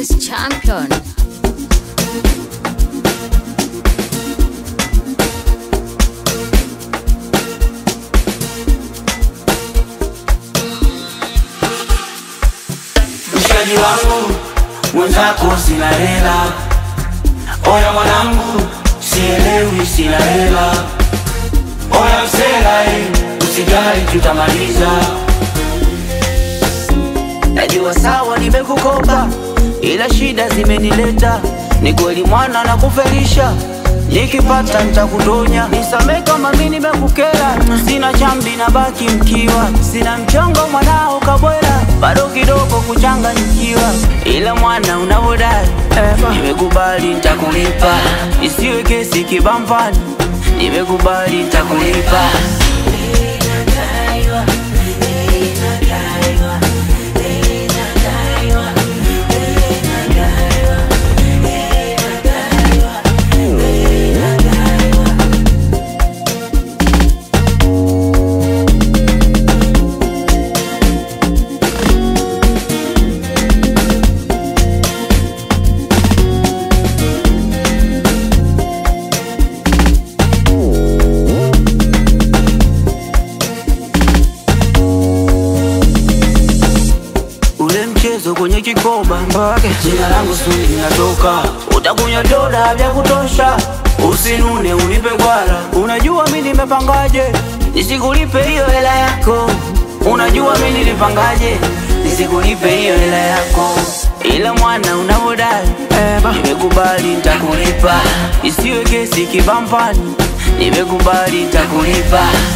is champion. Mshikaji wangu mwenzako sina hela, oya mwanangu sielewi sina hela, oya msela eh, usijali tutamaliza. Najua sawa nimekukopa, ila shida zimenileta. Ni kweli mwana na kufelisha, nikipata nitakutonya. Nisamee kama mimi nimekukera, sina chambi na baki mkiwa, sina mchongo mwanao kabwela, bado kidogo kuchanganyikiwa, ila mwana unavodai nimekubali nitakulipa, isiwe kesi kibampani, nimekubali nitakulipa. ule mchezo kwenye kikoba mpaka jina langu suli linatoka, utakunywa doda vya kutosha, usinune unipe gwara. Unajua mi nimepangaje nisikulipe hiyo hela yako, unajua mi nilipangaje nisikulipe hiyo hela yako, ila mwana unavodai nimekubali nitakulipa, isiwe kesi kibampani, nimekubali nitakulipa.